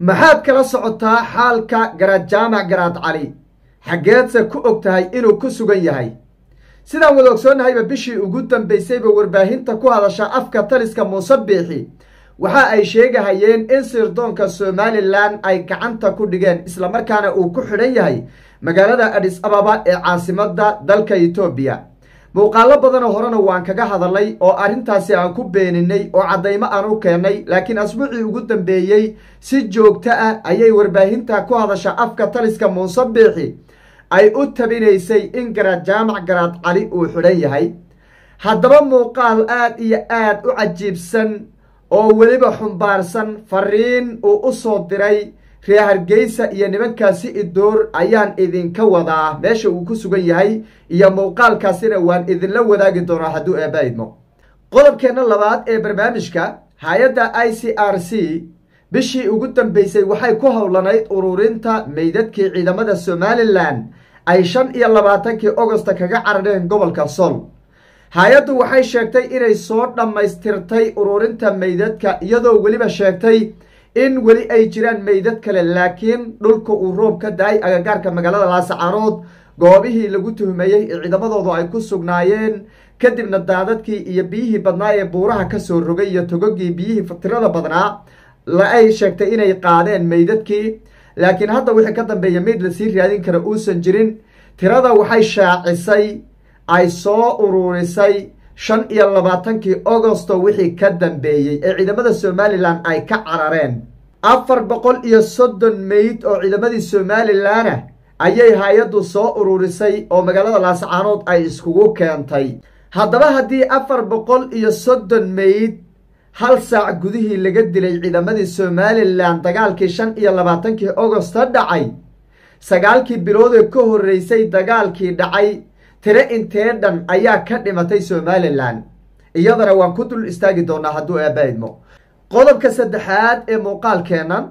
maxaad kala socotaa xaalka garaad jaamac garaad cali xaggeedse ku og tahay inuu ku sugan yahay sidaan wada ogsoonnahayba bishii ugu dambaysayba warbaahinta ku hadasha afka taliska muuse biixi waxa ay sheegahayeen in sirdoonka somalilan ay gacanta ku dhigeen islamarkaana uu ku xidhan yahay magaalada adhis ababa ee caasimadda dalka etoobiya muuqaalo badanoo horena waan kaga hadalnay oo arrintaasi aan ku beeninay oo caddaymo aan u keennay laakiin asbuucii ugu dambeeyey si joogto ah ayay warbaahinta ku hadasha afka taliska muuse biixi ay u tabinaysay in garaad jaamac garaad cali uu xidhan yahay haddaba muuqaal aad iyo aad u cajiibsan oo weliba xumbaarsan fariin uu u soo diray reer hargeysa iyo nimankaasi idoor ayaan idinka wadaa meesha uu ku sugan yahay iyo muuqaalkaasina waan idinla wadaagi doonaa hadduu eebba idmo qodobkeenna labaad ee barnaamijka hay-adda i c r c bishii ugu dambeysay waxay ku howlanayd ururinta meydadkii ciidamada somalilan ay shan iyo labaatankii ogosta kaga carareen gobolka sol hay-addu waxay sheegtay inay soo dhammaystirtay ururinta meydadka iyadoo weliba sheegtay in weli ay jiraan meydad kale laakiin dhulka uu roob ka da-ay agagaarka magaalada laasacaanood goobihii lagu tuhmeeyey ee ciidamadoodu ay ku sugnaayeen kadibna daadadkii iyo biyihii badnaa ee buuraha kasoo rogay iyo togogii biyihii tirada badnaa la ay sheegtay inay qaadeen meydadkii laakiin hadda wixii ka dambeeya meyd lasii raadin kara uusan jirin tirada waxay shaacisay ay soo ururisay shan iyo labaatankii agosto wixii ka dambeeyey ee ciidamada somalilan ay ka carareen afar boqol iyo soddon meyd oo ciidamadii somalilanah ayay hay-addu soo ururisay oo magaalada laasacaanood ay iskugu keentay haddaba haddii afar boqol iyo soddon meyd hal saac gudihii laga dilay ciidamadii somalilan dagaalkii shan iyo labaatankii agosto dhacay sagaalkii biloodee ka horreysay dagaalkii dhacay tire intee dhan ayaa ka dhimatay somalilan iyadana waan ku dul istaagi doonaa hadduu eebba idmo qodobka saddexaad ee muuqaalkeennan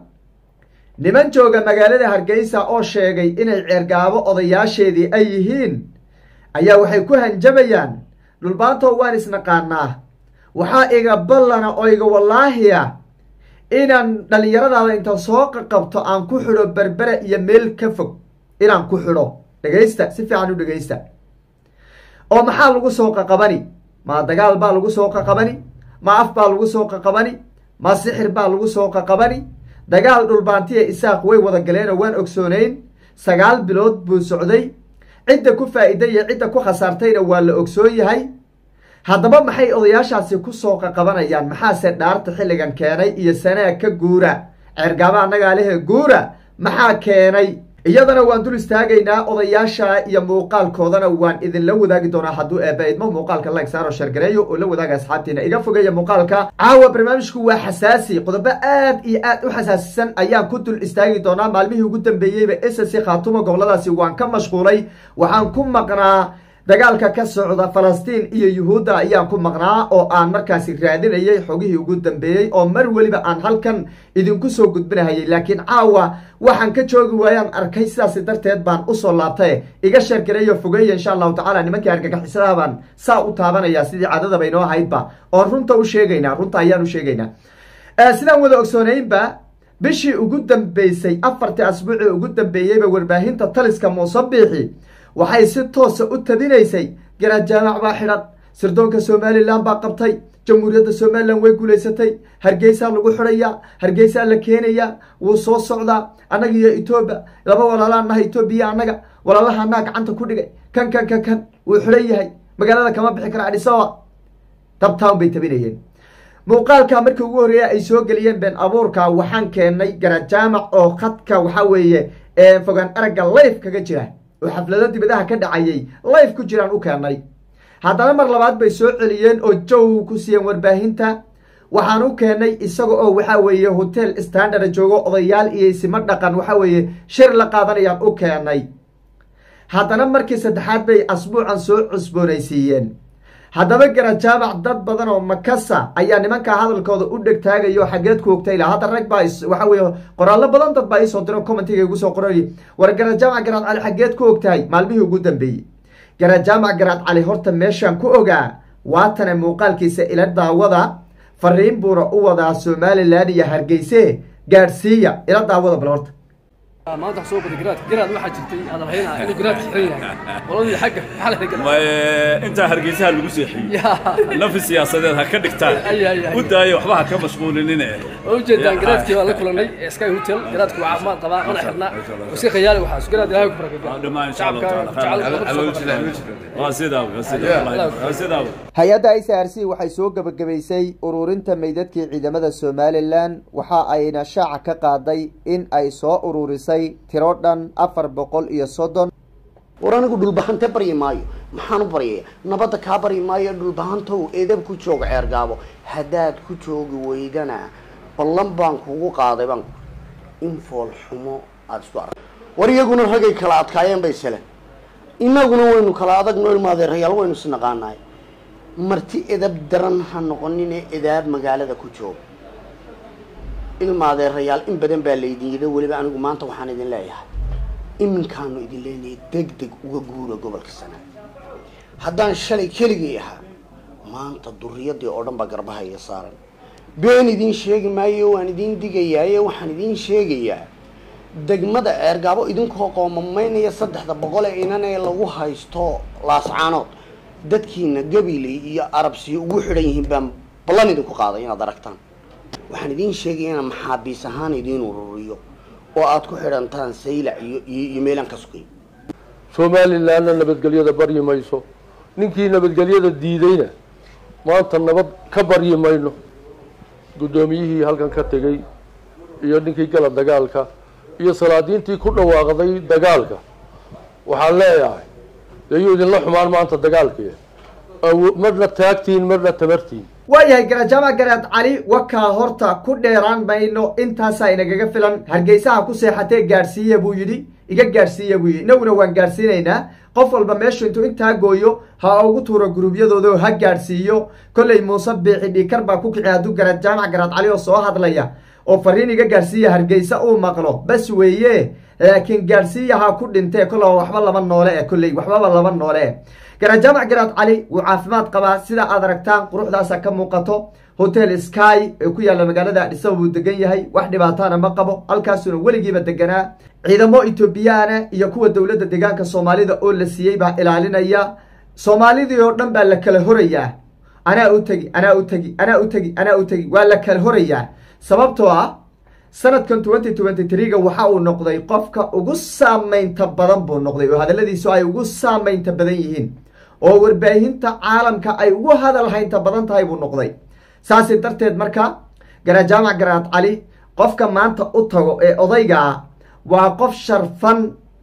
niman jooga magaalada hargeysa oo sheegay inay ceergaabo odayaasheedii ay yihiin ayaa waxay ku hanjabayaan dhulbaantoo waan isnaqaanaa waxaa iga ballana oo iga wallaahiya inaan dhallinyaradaada inta soo qaqabto aan ku xidho berbere iyo meel ka fog inaan ku xidho dhegaysta si fiican u dhegaysta oo maxaa lagu soo qaqabani ma dagaal baa lagu soo qaqabani ma af baa lagu soo qaqabani ma sixir baa lagu soo qaqabani dagaal dhulbaantiya isaaq way wada galeenoo waan ogsoonayn sagaal bilood buu socday cidda ku faa'iiday iyo cidda ku khasaartayna waa la ogsoon yahay haddaba maxay odayaashaasi ku soo qaqabanayaan maxaase dhaarta xilligan keenay iyo sanaa ka guura ceergaaba annagaa lehe guura maxaa keenay iyadana waan dul istaagaynaa odayaasha iyo muuqaalkoodana waan idinla wadaagi doonaa hadduu eebba idmo muuqaalka like saaro shargareeyo oo la wadaaga asxaabtiina iga fogeeya muuqaalka caawa barnaamijku waa xasaasi qodobo aad iyo aad u xasaasisan ayaan ku dul istaagi doonaa maalmihii ugu dambeeyeyba ss khaatumo goboladaasi waan ka mashquulay waxaan ku maqnaa dagaalka ka socda falastiin iyo yuhuudda ayaan ku maqnaa oo aan markaasi raadinayay xogihii ugu dambeeyey oo mar weliba aan halkan idinku soo gudbinahayay laakiin caawa waxaan ka joogi waayaan arkay sidaas darteed baan usoo laabtae iga sheergareeyo fogeeya insha allahu tacala nimankii argagixisadaha baan saa u taabanaya sidii cadadaba inoo ahaydba oon runta u sheegaynaa runta ayaan u sheegaynaa sidaan wada ogsoonaynba bishii ugu dambeysay afartii asbuucii ugu dambeeyeyba warbaahinta taliska muuse biixi waxay si toosa u tabinaysay garaad jaamac baa xidhan sirdoonka somalilan baa qabtay jamhuuriyadda somalilan way guulaysatay hargeysaa lagu xidhayaa hargeysaa la keenayaa wuu soo socdaa annaga iyo etoobiya laba walaalaa naha etoobiya annaga walaalahanaa gacanta ku dhigay kan kan kan kan wuu xidhan yahay magaalada kama bixi kara adhisaba dabtown bay tabinayeen muuqaalka markii ugu horreeya ay soo geliyeen been abuurka waxaan keenay garaad jaamac oo khadka waxaa weeye fogaan aragga layf kaga jira oo xaflado dibadaha ka dhacayay life ku jiraan u keenay haddana mar labaad bay soo celiyeen oo jow ku siiyeen warbaahinta waxaan u keenay isaga oo waxaa weeye hotel standard joogo odayaal iyo isimo dhaqan waxaa weeye shir la qaadanayaan u keenay haddana markii saddexaad bay asbuucan soo cusboonaysiiyeen haddaba garaad jaamac dad badan oo makasa ayaa nimankaa hadalkooda u dhegtaagayo xaggeed ku ogtay la hadda rag baa waxa weye qoraallo badan dad baa iisoo diro commentiga igu soo qoray war garaad jaamac garaad cali xaggeed ku ogtahay maalmihii ugu dambeeyey garaad jaamac garaad cali horta meeshaan ku ogaa waatana muuqaalkiisa ila daawada fariin buuna u wadaa somalilan iyo hargeyse gaadhsiiya ila daawada bal horta maanta wax soo baday garaadka garaad waxaa jirtay aan rahaynaa inuu garaadka xiran yahay qoladii xagga maxaa la garaad ma intaa hargeysaha lagu seexiyey yaa nafi siyaasadeed ha ka dhigtaan Ay, ay, ay. u daayo waxba ha ka mashquulinine oo ujeedaan garaadkii baan la kulanay ee sky hotel garaadku waa caafimaad qabaa mana xirna oo iska khayaali waxaas garaad ilaahay ku barakada dhammaan insha allahu taala waa sidaa waa sidaa waa sidaa hay-adda i c r c waxay soo gebagabaysay ururinta meydadkii ciidamada somalilan waxa ayna shaaca ka qaaday in ay soo ururisay tiro dhan afar boqol iyo soddon war anigu dhulbahante baryi maayo maxaan u baryaya nabadda kaa baryi maayo dhulbahantow edab ku jooga ceergaabo haddaad ku joogi weydana ballan baan kugu qaaday baan in fool xumo aada isku arag war iyaguna ragay kala adkaayeen bay sele inaguna waynu kala adagno ilmaadeerayaal waynu isnaqaanaay marti edab daran ha noqonine edaab magaalada ku jooga ilmaadeerayaal in badan baa laydin yidhi weliba anigu maanta waxaan idin leeyahay iminkaanu idin leenahay deg deg uga guura gobolka sanaag haddaan shalay keligay ahaa maanta duriyadii oo dhan baa garbahaya saaran been idiin sheegi maayo waan idiin digayaaye waxaan idiin sheegayaa degmada ceergaabo idinkoo qoomamaynaya saddexda boqol ee inan ee lagu haysto laascaanood dadkiina gabiley iyo arabsiyo ugu xidhan yihiin baan ballan idinku qaaday inaad aragtaan waxaan idiin sheegaya inaan maxaabiis ahaan idiin ururiyo oo aada ku xidhantaan saylac iyo iyo iyo meelaan ka sugay somalilanna nabadgelyada baryi mayso ninkii nabadgelyada diidayna maanta nabad ka baryi mayno guddoomiyihii halkan ka tegey iyo ninkii gala dagaalka iyo salaadiintii ku dhawaaqday dagaalka waxaan leeyahay dee yuu idinla xumaan maanta dagaalkii awo- marna taagtiin marna tabartiin waayahay garajaama garaad cali wakaa horta ku dheeraan mayno intaasaa inagaga filan hargeysaha ku seexatee gaadhsiiya buu yidhi iga gaadhsiiya buu yidhi inaguna waan gaadhsiinaynaa qof walba meeshu intuu intaa gooyo ha ugu tuuro guruubyadooda oo ha gaadhsiiyo kolley muuse biixi dhiikar baa ku kici hadduu garaad jaamac garaad cali oo soo hadlaya oo fariin iga gaadhsiiya hargeysa uu maqlo bas weeye laakiin gaadhsiiya ha ku dhintee kollaba waxba laba noole e kolley waxbaba laba noole e garajaamac garaad cali wuu caafimaad qabaa sida aad aragtaan quruxdaasa ka muuqato hotel sky ee ku yaalla magaalada adhisaba buu degan yahay wax dhibaatana ma qabo halkaasuna weligiiba deganaa ciidamo etoobiyaana iyo kuwa dowladda deegaanka soomaalida oo la siiyey baa ilaalinaya soomaalidii oo dhan baa la kala horayaa anaa u tegi anaa u tegi anaa u tegi anaa u tegi waa la kala horayaa sababtoo ah sanadkan twenty twenty three-ga waxa uu noqday qofka ugu saamaynta badan buu noqday oo hadalladiisu ay ugu saamaynta badan yihiin oo warbaahinta caalamka ay ugu hadal haynta badan tahay buu noqday saasi darteed marka garajaamac garaad cali qofka maanta u tago ee odayga ah waa qof sharfan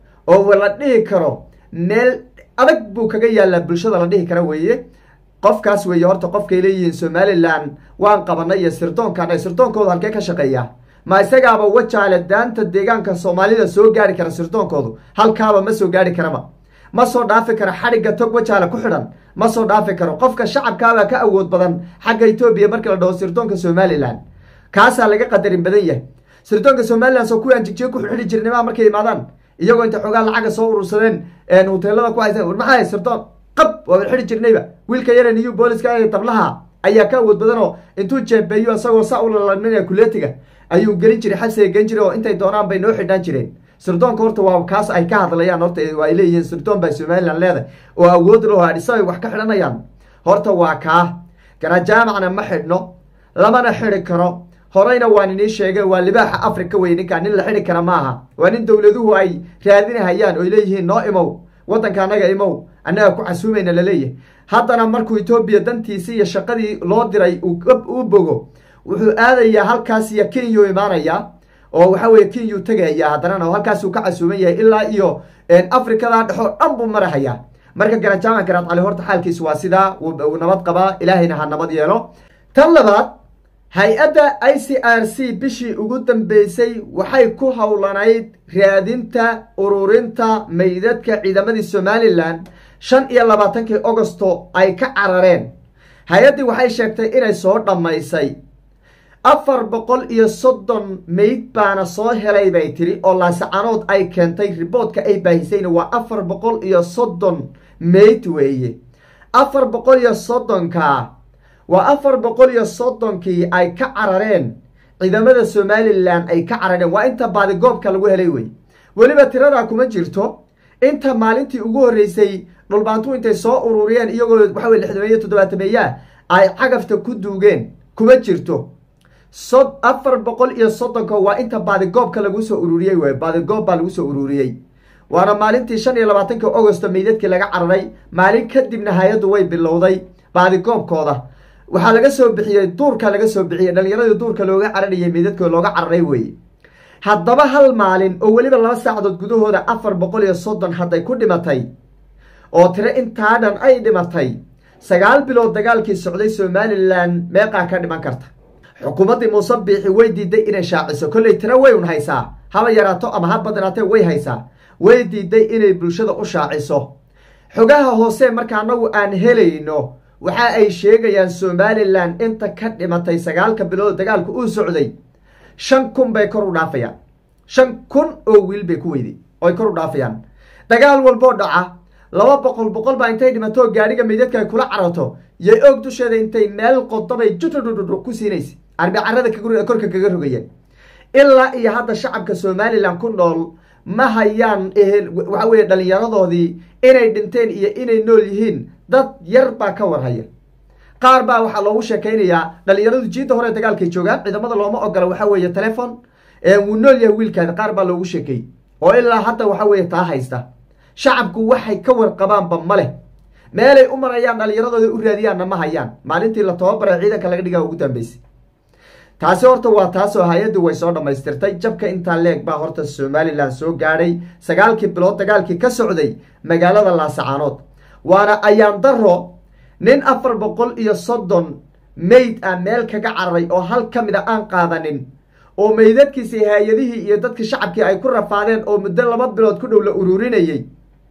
oo la dhihi karo meel adag buu kaga yaallaa bulshada la dhihi kara weeye qofkaas weeye horta qofkay leeyihiin somalilan waan qabanay iyo sirdoonkan ay sirdoonkoodu halkee ka shaqeeyaa ma isagaaba wajaale daanta deegaanka soomaalida soo gaari kara sirdoonkoodu halkaaba ma soo gaari karaba ma soo dhaafi karo xadhigga tog wajaale ku xidhan ma soo dhaafi karo qofka shacabkaabaa ka awood badan xagga etoobiya markii la dhaho sirdoonka somalilan kaasaa laga qadarin badan yahay sirdoonka somalilan soo kuwii aan jigjiga ku xidhi jirnimaa markay imaadaan iyagoo inta xoogaa lacaga soo urursadeen hoteelada ku haysan war maxaa sirdoon qab waa xidhi jirnayba wiilka yare new booliska ee tablaha ayaa ka awood badanoo intuu jeebeeyo isagoo saa u lalaminaya kuleetiga ayuu gelin jiray xabsiga gelin jiray oo intay doonaan bay noo xidhaan jireen sirdoonka horta waa kaas ay ka hadlayaan horta ay leeyihiin sirdoon baa somalilan leedahay oo awood loo adhisa ay wax ka xidhanayaan horta waa kaa garajaamacna ma xidhno lamana xidhi karo horeyna waan inii sheegay waa libaaxa africa wey ninkaa nin la xidhi kara maaha waa nin dowladuhu ay raadinahayaan oy leeyihiin noo imow waddanka annaga imow annaga ku casuumayna laleeyahay haddana markuu etoobiya dantiisii iyo shaqadii loo diray uu bogo wuxuu aadayaa halkaas iyo kenyuu imaanayaa oo waxa weye kenyuu tegayaa haddanana halkaasuu ka casuuman yahay ilaa iyo afrikada dhexoo dhan buu marahayaa marka garajaama garaad cali horta xaalkiisu waa sidaa wuu nabad qabaa ilaahayna ha nabad yeelo tan labaad hay-adda i c r c bishii ugu dambeysay waxay ku howlanayd raadinta ururinta meydadka ciidamadii somalilan shan iyo labaatankii augosto ay ka carareen hay-addii waxay sheegtay inay soo dhammaysay afar boqol iyo soddon meyd baana soo helay bay tiri oo laasacanood ay keentay riboodka ay baahisayna waa afar boqol iyo soddon meyd weeye afar boqol iyo soddonkaa waa afar boqol iyo soddonkii ay ka carareen ciidamada somalilan ay ka carareen waa inta baadigoobka lagu helay wey weliba tiradaa kuma jirto inta maalintii ugu horreysay dhulbaantu intay soo ururiyeen iyagoo waxa wey lixdameeye toddobaatameeyaa ay cagafta ku duugeen kuma jirto so afar boqol iyo soddonka waa inta baadigoobka lagu soo ururiyey wey baadigoob baa lagu soo ururiyey waana maalintii shan iyo labaatanka augosto meydadkii laga cararay maalin kadibna hay-addu way bilowday baadigoobkooda waxaa laga soo bixiyey duurka laga soo bixiyey dhalinyaradii duurka looga cararayay meydadkooda looga cararay weye haddaba hal maalin oo weliba laba saacadood gudahooda afar boqol iyo soddon hadday ku dhimatay oo tiro intaa dhan ay dhimatay sagaal bilood dagaalkii socday somalilan meeqaa ka dhiman karta xukuumaddii muuse biixi way diiday inay shaaciso kolley tiro way un haysaa haba yaraato ama ha badnaatee way haysaa way diiday inay bulshada u shaaciso xogaha hoose marka annagu aan helayno waxa ay sheegayaan somalilan inta ka dhimatay sagaalka bilood dagaalku uu socday shan kun bay kor u dhaafayaan shan kun oo wiil bay ku weyday oy kor u dhaafayaan dagaal walboo dhaca laba boqol boqol baa intay dhimato gaadhiga meydadka ay kula carato yay og dusheeda intay meel qodobay jutudhudhudhu ku siinaysa arbicarada korka kaga rogayeen ilaa iyo hadda shacabka somalilan ku nool ma hayaan ehel waxa weye dhallinyaradoodii inay dhinteen iyo inay nool yihiin dad yar baa ka warhaya qaar baa waxaa loogu sheekaynayaa dhallinyaradu jiidda hore dagaalkay joogaan ciidamada looma ogola waxa weeye telefon wuu nool yahay wiilkaadi qaar baa loogu sheekeeyey oo ilaa hadda waxa weeye taa haysta shacabku waxay ka warqabaanba ma leh meelay u marayaan dhallinyaradooda u raadiyaanna ma hayaan maalintii la tababaray ciidanka laga dhigaa ugu dambeysay taasi horta waa taasoo hay-addu way soo dhammaystirtay jabka intaa leeg baa horta somalilan soo gaadhay sagaalkii bilood dagaalkii ka socday magaalada laasacaanood waana ayaan daro nin afar boqol iyo soddon meyd ah meel kaga cararay oo hal ka mid a aan qaadanin oo meydadkiisi hay-adihii iyo dadkii shacabkii ay ku rafaadeen oo muddo laba bilood ku dhow la ururinayey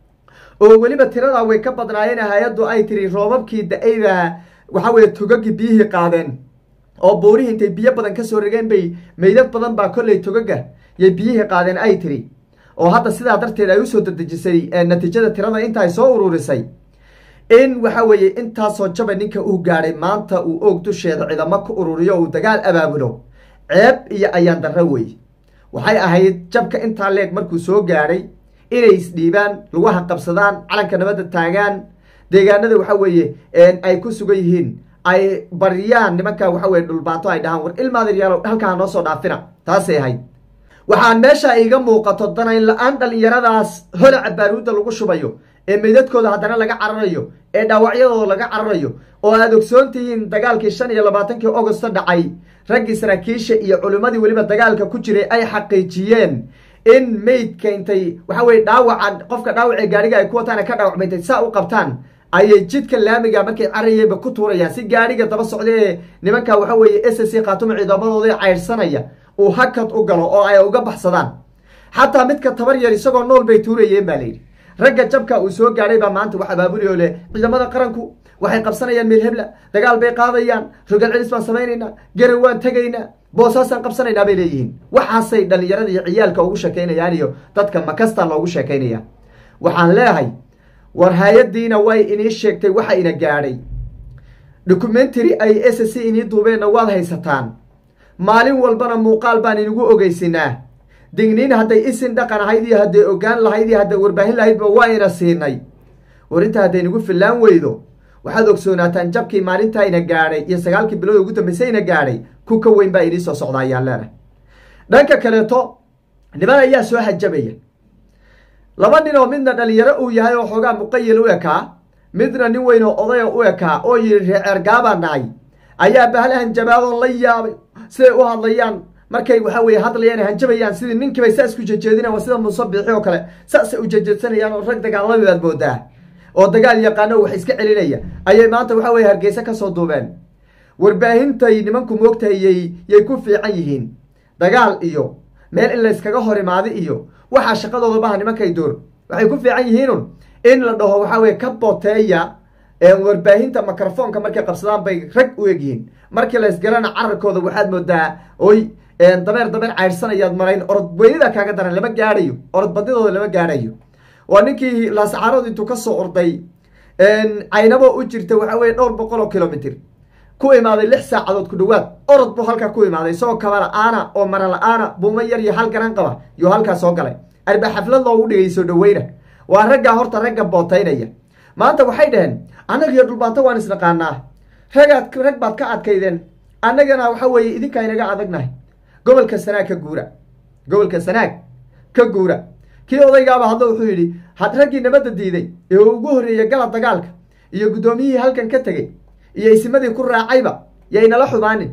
oo weliba tiradaa way ka badnaayeen hay-addu ay tiri roobabkii da-ayba waxa weye togagii biyihii qaadeen oo buurihii intay biyo badan kasoo regeen bay meydad badan baa kolley togaga yay biyihii qaadeen ay tiri oo hadda sidaa darteed ay usoo dadejisay natiijada tirada inta ay soo ururisay in waxa weeye intaasoo jaba ninka uu gaadhay maanta uu oog dusheeda ciidamo ku ururiyo uu dagaal abaabulo ceeb iyo ayaan darro wey waxay ahayd jabka intaa leeg markuu soo gaadhay inay isdhiibaan laguha qabsadaan calanka nabadda taagaan deegaanada waxa weeye ay ku sugan yihiin ay baryaan nimanka waxa weye dhulbaato ay dhahaan war ilmaadaryaalo halkaa noo soo dhaafina taasay ahayd waxaan meesha iga muuqato danayn la-aan dhallinyaradaas holaca baaruudda lagu shubayo ee meydadkooda haddana laga cararayo ee dhaawacyadooda laga cararayo oo aad ogsoon tihiin dagaalkii shan iyo labaatankii augosto dhacay raggii saraakiisha iyo culimmadii weliba dagaalka ku jiray ay xaqiijiyeen in meydka intay waxa weye dhaawaca qofka dhaawacee gaadhiga ay ku wataan ka dhaawacma intay saa u qabtaan ayay jidka laamiga markay carayayba ku tuurayaan si gaadhiga daba socda ee nimanka waxa weeye s c khaatuma ciidamadooda caydhsanaya uu hakad u galo oo ay uga baxsadaan xataa midka tabar yar isagoo nool bay tuurayeen baa layidhi ragga jabka uu soo gaadhay baa maanta wax abaabuli oo leh ciidamada qaranku waxay qabsanayaan meel hebla dagaal bay qaadayaan rogal celis baan samaynaynaa garan waan tegaynaa boosaasaan qabsanaynaa bay leeyihiin waxaasay dhallinyarada iyo ciyaalka ugu sheekaynayaan iyo dadka makasta loogu sheekaynaya waxaan leeyahay war hay-addiina way inii sheegtay waxa ina gaadhay documentary ay s c inii duubeenna waad haysataan maalin walbana muuqaal baan inigu ogeysinaa digniin hadday isin dhaqan ahayd iyo hadday ogaan lahayd iyo hadday warbaahin lahaydba waa ina siinay war inta hadday nagu fillaan weydo waxaad ogsoonaataan jabkii maalintaa ina gaadhay iyo sagaalkii bilood ugu dambeysay ina gaadhay ku ka weyn baa inii soo socda ayaan leenahay dhanka kaleeto niman ayaa soo hajabaya laba nin oo midna dhalinyaro uu yahay oo xoogaa muqayil u ekaa midna nin weyn oo odaya u ekaa oo yidhi reeceergaabaan nahay ayaa bahla hanjabaadoo la yaabay siday u hadlayaan markay waxa weye hadlayaan hanjabayaan sidii ninkiibay saas ku jejeedinaan waa sida muusabixi oo kale saasay u jejeedsanayaan oo rag dagaalami baad moodaa oo dagaal yaqaano wax iska celinaya ayay maanta waxa weye hargeysa kasoo duubeen warbaahintay nimanku moogtahay yay yay ku fiican yihiin dagaal iyo meel in layskaga hor imaada iyo waxaa shaqadooda baha nimankay door waxay ku fiican yihiinun in la dhaho waxa weye ka boteeya warbaahinta microfoonka markay qabsadaan bay rag u egyihiin markii laysgalana cararkooda waxaad moodaa oy dabeer dabeer caydhsanayaad marayn orod weynida kaaga daran lama gaadhayo orod badidooda lama gaadhayo waa ninkii laascaarood intuu kasoo orday caynabo u jirta waxa weye dhowr boqol oo kilomitr ku imaaday lix saacadood ku dhowaad orod buu halkaa ku imaaday isagoo kaba la-aana oo mara la-aana buumo yar iyo hal garan qaba yuu halkaa soo galay arba xaflad loogu dhigay soo dhaweyna waa raggaa horta ragga bootaynaya maanta waxay dhaheen annaga iyo dhulbaanto waan isnaqaanaa ragaad rag baad ka adkaydeen annagana waxa weeye idinkaa inaga adagnahay gobolka sanaag ka guura gobolka sanaag ka guura kii odaygaaba hadlo wuxuu yidhi had raggii nabadda diiday ee uu ugu horreeyey gala dagaalka iyo guddoomiyihii halkan ka tegey iyo isimadii ku raacayba ya inala xumaanin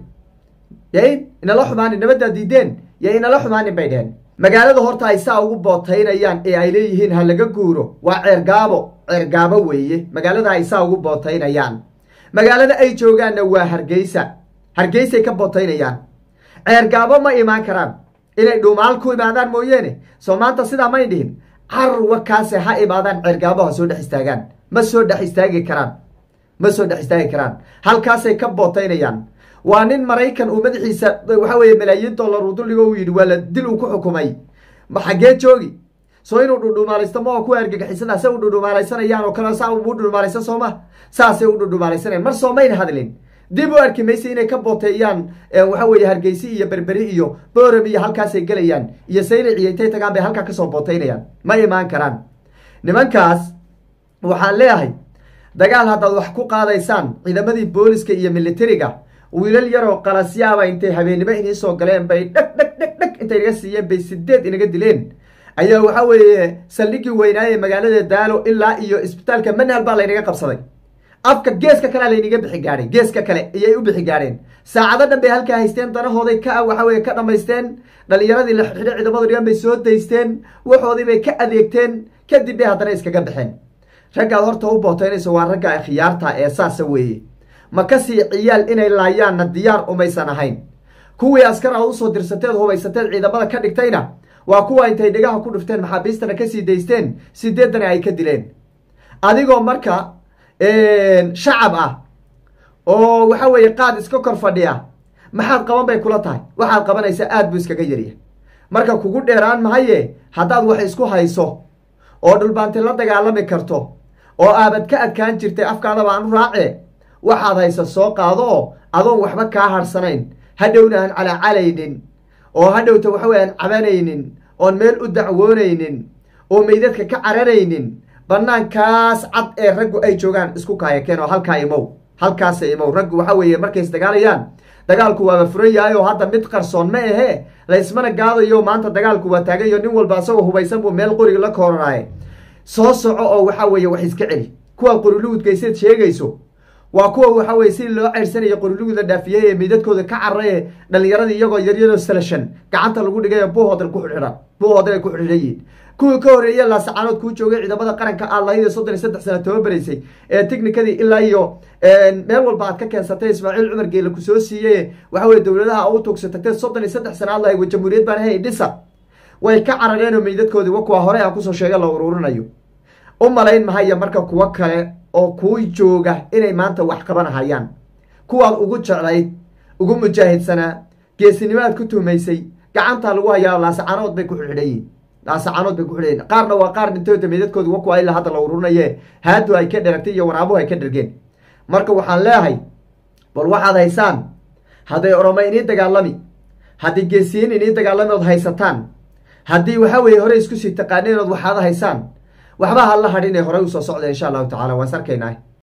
yay inala xumaanin nabaddaa diideen ya inala xumaanin bay dheheen magaalada horta ay saa ugu bootaynayaan ee ay leeyihiin ha laga guuro waa ceergaabo ceergaabo weeye magaalada ay saa ugu bootaynayaan magaalada ay joogaanna waa hargeysa hargeysay ka bootaynayaan ceergaabo ma imaan karaan inay dhuumaal ku imaadaan mooyeene soo maanta sidaa may dhihin carwa kaase ha imaadaan ceergaabo ha soo dhex istaagaan ma soo dhex istaagi karaan ma soo dhex istaagi karaan halkaasay ka bootaynayaan waa nin maraykan uu madaxiisa waxa weeye malaayiin dollar uu dulligo uu yidhi waa la dil uu ku xukumay ma xaggee joogi soo inuu dhudhumaalaysto ma oo kuwa argagixisada se u dhudhumaalaysanayaan oo kale saa u dhudhumaalaysan soo ma saasay u dhudhumaalaysanayaan mar soo mayna hadlin dib u arki maysa inay ka booteeyaan waxa weeye hargeysi iyo berberi iyo boorami iyo halkaasay gelayaan iyo saylic iyo intay tagaan bay halkaa kasoo bootaynayaan ma imaan karaan nimankaas waxaan leeyahay dagaal haddaad wax ku qaadaysaan ciidamadii booliska iyo militariga wiilal yaroo qalasyaaba intay habeennimo inii soo galeen bay dheg dheg dheg dheg intay inaga siiyeen bay sideed inaga dileen ayaa waxa weeye saldhigii weynaaye magaalada daalo ilaa iyo isbitaalka manhal baa laynaga qabsaday afka geeska kalea laynaga bixi gaadhay geeska kale ayay u bixi gaadheen saacado dhan bay halkaa haysteen danahooday ka waxa weye ka dhammaysteen dhalinyaradii la xidhay ciidamadu dhigan bay soo daysteen waxoodii bay ka adeegteen kadib bay haddana iskaga baxeen raggaad horta u booteynayso waa ragga khiyaarta ee saasa weeye ma kasii ciyaal inay laayaanna diyaar umaysan ahayn kuwii askar aad usoo dirsateed hubaysateed ciidamada ka dhigtayna waa kuwa intay dhegaha ku dhufteen maxaabiistana kasii daysteen sideedana ay ka dileen adigoo marka shacab ah oo waxa weeye qaad iska kor fadhiya maxaad qaban bay kula tahay waxaad qabanaysaa aad buu iskaga yarya marka kugu dheeraan mahaye haddaad wax isku hayso oo dhulbaanti la dagaalami karto oo aabad ka adkaan jirtay afkaadaba aan u raace waxaad haysa soo qaado oo adoon waxba kaa harsanayn hadhowna aan calaacalaynin oo hadhowta waxa weye aan cabanaynin oon meel u dacwoonaynin oo meydadka ka cararaynin banaankaas cad ee raggu ay joogaan isku kaayakeen oo halkaa imow halkaasa imow raggu waxa weeye markay isdagaalayaan dagaalku waaba furan yahay oo hadda mid qarsoon ma ahee laysmana gaadayo maanta dagaalku waa taagayo nin walba asagoo hubaysan buu meel qoriga la kooranaye soo soco oo waxa weeye wax iska celi kuwa qorilugudkayseed sheegayso waa kuwa waxa weye si loo ceyrsanaya qoriluguda dhaafiyey ee meydadkooda ka carray ee dhalinyaradii iyagoo yaryaroo salashan gacanta lagu dhigay buuhoodal ku xidhan buuhoodal ay ku xidhan yihiin kuwii ka horreeye laasacaanood kuu joogay ciidamada qaranka aad lahayd ee soddon iyo saddex sana tababaraysay ee technikadii ilaa iyo meel walba aad ka keensatay ismaaciil cumar geela ku soo siiyey waxa weye dowladaha u tugsa tagtee soddon iyo saddex sana aad lahayd wa jamhuuriyad baan ahay dhisa way ka carareen oo meydadkoodii wa kuwa hore aan kusoo sheega la ururinayo u malayn mahaya marka kuwo kale oo kuu jooga inay maanta wax qabanahayaan kuwaad ugu jeclayd ugu mujaahidsanaa geesinimo aad ku tuhmaysay gacantaa lagu hayaa laasacaanood bay ku xidhan yihin laasacaanood bay ku xidhan yihin qaarna waa qaar dhintooda meydadkooda wa kuwa ilaa hadda la ururinaye haadu ay ka dheragtay iyo waraabuhu ay ka dhergeen marka waxaan leeyahay bal waxaad haysaan hadday oroma inii dagaalami haddii geesiyiin inii dagaalami ood haysataan haddii waxa weeye hore isku sii taqaaneen ood waxaad haysaan waxba ha la hadhin ee horey usoo socda insha allahu tacala waan sarkaynaa